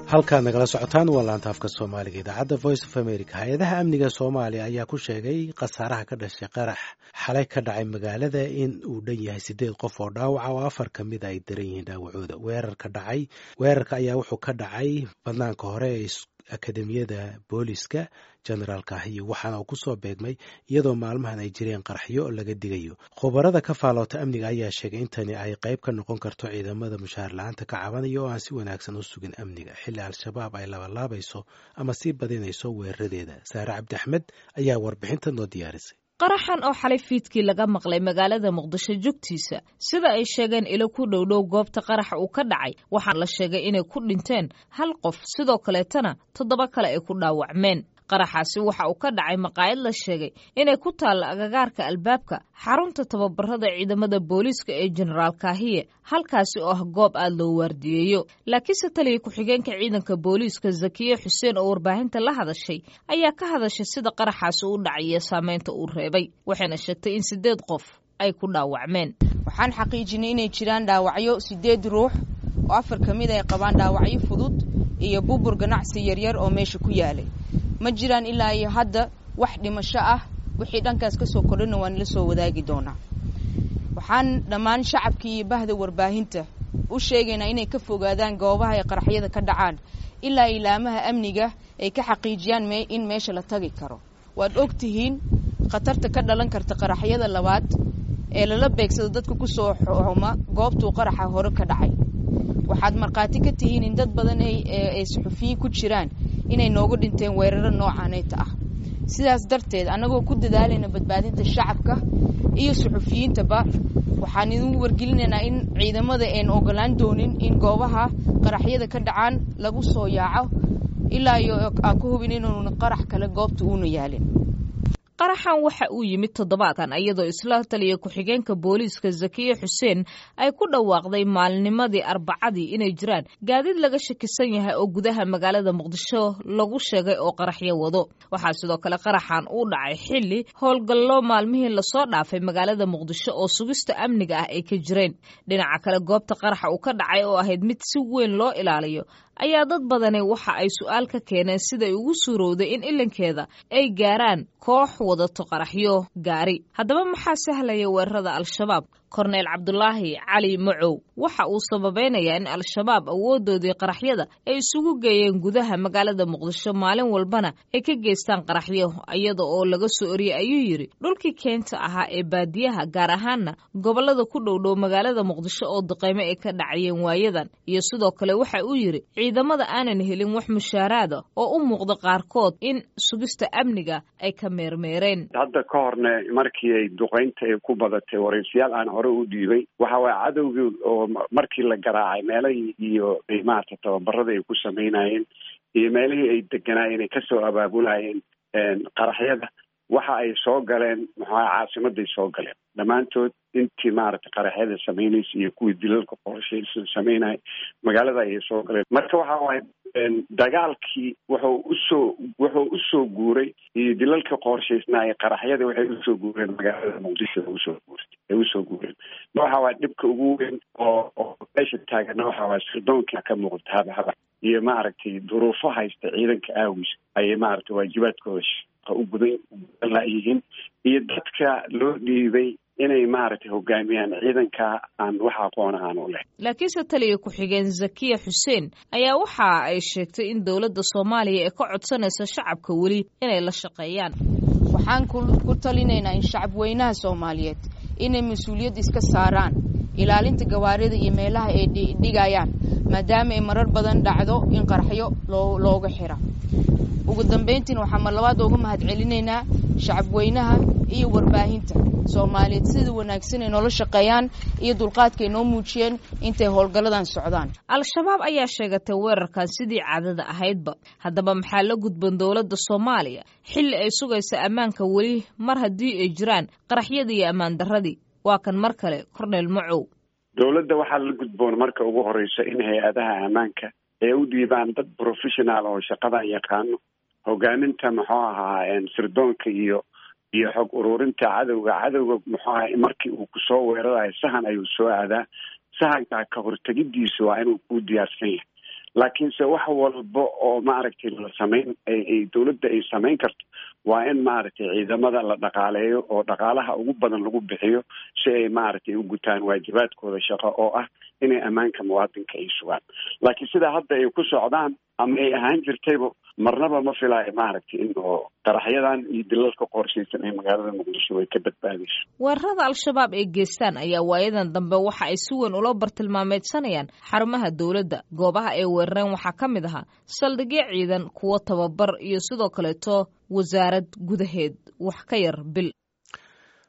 halkaad nagala socotaan waa laanta afka soomaaliga idaacadda voice of america hay-adaha amniga soomaaliya ayaa ku sheegay khasaaraha ka dhashay qarax xalay ka dhacay magaalada in uu dhan yahay siddeed qof oo dhaawaca oo afar ka mida ay daran yihiin dhaawacooda weerarka dhacay weerarka ayaa wuxuu ka dhacay banaanka hore ee akademiyada booliska generaalka ahiyo waxaana uu kusoo beegmay iyadoo maalmahan ay jireen qaraxyo laga digayo khubarada ka faaloota amniga ayaa sheegay in tani ay qayb ka noqon karto ciidamada mushaar la-aanta ka cabanaya oo aan si wanaagsan u sugin amniga xilli al-shabaab ay labalaabayso ama sii badinayso weeraradeeda saare cabdi axmed ayaa warbixinta noo diyaarisay qaraxan oo xalay fiidkii laga maqlay magaalada muqdisho jogtiisa sida ay sheegeen ilo ku dhowdhow goobta qaraxa uu ka dhacay waxaa la sheegay inay ku dhinteen hal qof sidoo kaleetana toddoba kale ay ku dhaawacmeen qaraxaasi waxa uu ka dhacay maqaayad la sheegay inay ku taalla agagaarka albaabka xarunta tababarada ciidamada booliiska ee jenaraal kaahiye halkaasi oo ah goob aad loo waardiyeeyo laakiinse taliya ku-xigeenka ciidanka booliiska zakiye xuseen oo warbaahinta la hadashay ayaa ka hadashay sida qaraxaasi u dhacay iyo saameynta uu reebay waxayna sheegtay in siddeed qof ay ku dhaawacmeen waxaan xaqiijinay inay jiraan dhaawacyo siddeed ruux oo afar ka mid ay qabaan dhaawacyo fudud iyo bubur ganacsi yaryar oo meesha ku yaalay ma jiraan ilaa iyo hadda wax dhimasho ah wixii dhankaas ka soo kordhana waan la soo wadaagi doonaa waxaan dhammaan shacabkii iyo bahda warbaahinta u sheegaynaa inay ka fogaadaan goobaha ay qaraxyada ka dhacaan ilaa ilaamaha amniga ay ka xaqiijiyaan in meesha la tagi karo waad og tihiin khatarta ka dhalan karta qaraxyada labaad ee lala beegsado dadka ku soo xuma goobtuu qaraxa hore ka dhacay waxaad markhaati ka tihiin in dad badan ay suxufiyiin ku jiraan inay noogu dhinteen weeraro noocaaneyta ah sidaas darteed annagoo ku dadaalayna badbaadinta shacabka iyo suxufiyiintaba waxaan idin wargelinaynaa in ciidamada aan ogolaan doonin in goobaha qaraxyada ka dhacaan lagu soo yaaco ilaa iyo aan ku hubin inuuna qarax kale goobta uuna yaalin qaraxan waxa uu yimid toddobaadkan iyadoo isla taliya ku-xigeenka booliiska zakiye xuseen ay ku dhawaaqday maalnimadii arbacadii inay jiraan gaadiid laga shakisan yahay oo gudaha magaalada muqdisho lagu sheegay oo qaraxyo wado waxaa sidoo kale qaraxan uu dhacay xilli howlgallo maalmihii lasoo dhaafay magaalada muqdisho oo sugista amniga ah ay ka jireen dhinaca kale goobta qaraxa uu ka dhacay oo ahayd mid si weyn loo ilaaliyo ayaa dad badani waxa ay su-aal ka keeneen siday ugu suurowday in ilankeeda ay gaaraan koox wadato qaraxyo gaari haddaba maxaa sahlaya weerarada al-shabaab korneyl cabdulaahi cali macow waxa uu sababaynayaa in al-shabaab awoodoodii qaraxyada ay isugu geeyeen gudaha magaalada muqdisho maalin walbana ay ka geystaan qaraxyo iyada oo laga soo oriyey ayuu yidhi dhulkii keenta ahaa ee baadiyaha gaar ahaana gobollada ku dhowdhow magaalada muqdisho oo duqeymo ay ka dhacayeen waayadan iyo sidoo kale waxa uu yidhi ciidamada aanan helin wax mushaaraada oo u muuqda qaarkood in sugista amniga ay ka meermeereen hadda ka horne markii ay duqeynta ay ku badatay waraysiyaal aan hore u dhiibay waxa waaya cadowgii oo markii la garaacay meelahii iyo maarata tababarada ay ku samaynayeen iyo meelihii ay deganaayeen ay kasoo abaabulayeen qaraxyada waxa ay soo galeen maxaa caasimaday soo galeen dhammaantood intii maaragtay qaraxyada samaynaysa iyo kuwii dilalka qorshaysan samaynaya magaalada ayay soo galeen marka waxa waaye dagaalkii wuxuu usoo wuxuu usoo guuray iyo dilalka qorshaysnaa ee qaraxyada waxay usoo guureen magaalada muqdisho usoo guurtay ay usoo guureen waxa waaya dhibka ugu weyn oo oo meesha taagana waxa waaya sirdoonka ka muuqda habahaba iyo maaragtay duruufo haysta ciidanka aawiis ayay maaragtay waajibaadkooda u gudan gudan layihiin iyo dadka loo dhiibay inay maaragtay hogaamiyaan ciidanka aan wax aqoon aan u leh laakiinse taliya ku-xigeen zakiya xuseen ayaa waxa ay sheegtay in dowladda soomaaliya ee ka codsanaysa shacabka weli inay la shaqeeyaan waxaan ku talinaynaa in shacab weynaha soomaaliyeed inay mas-uuliyad iska saaraan ilaalinta gawaarida iyo meelaha ay dhigayaan maadaama ay marar badan dhacdo in qaraxyo looga xira ugu dambayntiin waxaan mar labaad uga mahad celinaynaa shacabweynaha iyo warbaahinta soomaaliyeed sida wanaagsan ay noola shaqeeyaan iyo dulqaadkaay noo muujiyeen intay howlgalladan socdaan al-shabaab ayaa sheegatay weerarkan sidii caadada ahaydba haddaba maxaa la gudban dowladda soomaaliya xilli ay sugaysa ammaanka weli mar haddii ay jiraan qaraxyadii iyo ammaan darradii waa kan mar kale cornel macow dowladda waxaa la gudboon marka ugu horeysa in hay-adaha ammaanka ay u dhiibaan dad professional oo shaqadan yaqaano hogaaminta muxuu ahaa sirdoonka iyo iyo xog ururinta cadowga cadowga muxuu aha markii uu kusoo weerarayo sahan ayuu soo aadaa sahankaa ka hortegidiisu waa inuu ku diyaarsan yahay laakiinse wax walba oo maaragtay la samayn ay dowladda ay samayn karto waa in maaragtay ciidamada la dhaqaaleeyo oo dhaqaalaha ugu badan lagu bixiyo si ay maaragtay u gutaan waajibaadkooda shaqo oo ah inay ammaanka muwaadinka ay sugaan laakiin sidaa hadda ay ku socdaan ama ay ahaan jirtayba marnaba ma filaayo maaragtay in oo qaraxyadan iyo dilalka qorshaysan ee magaalada muqdisho way ka badbaadayso weerarada al-shabaab ay geystaan ayaa waayadan dambe waxa ay si weyn ula bartilmaameedsanayaan xarumaha dowladda goobaha ay weerareen waxaa ka mid ahaa saldhigyo ciidan kuwo tababar iyo sidoo kaleeto wasaarad gudaheed wax ka yar bil